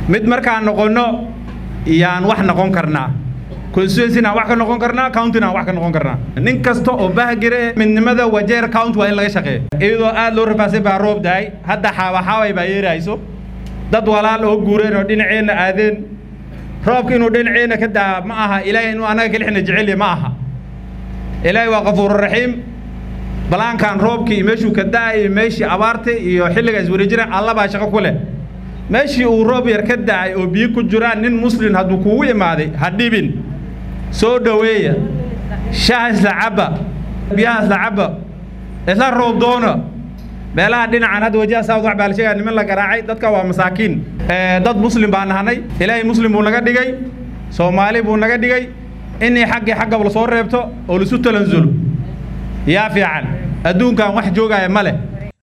mid markaan noqonno yaan wax noqon karnaa constituencyna wax ka noqon karnaa countyna wax ka noqon karnaa nin kasta oo bahgire midnimada wajeer county waa in laga shaqeeya iyadoo aad loo rafaasay baa roob dahay hadda xaawaxaaway baa yeerayso dad walaal oo guureen oo dhinaceenna aadeen roobka inuu dhinaceenna ka daa ma aha ilaahay inuu annaga kalixna jecelya ma aha ilaahay waa qafuururaxiim balaankan roobkii meeshuu ka da'ay meeshii abaartay iyo xilliga iswareejina alla baa shaqo ku leh meeshii uu roob yar ka da'ay oo biyo ku jiraan nin muslin hadduu kugu imaaday ha dhibin soo dhoweeya shaha isla cabba biyaha isla cabba isla roob doona meelaha dhinacan hadda wajaha saawd wax baa la sheegaya niman la garaacay dadka waa masaakiin dad muslim baa nahanay ilaahay muslim buu naga dhigay soomaali buu naga dhigay inay xaggii xaggaba lasoo reebto oo laisu talanzulo yaa fiican adduunkan wax joogaya ma leh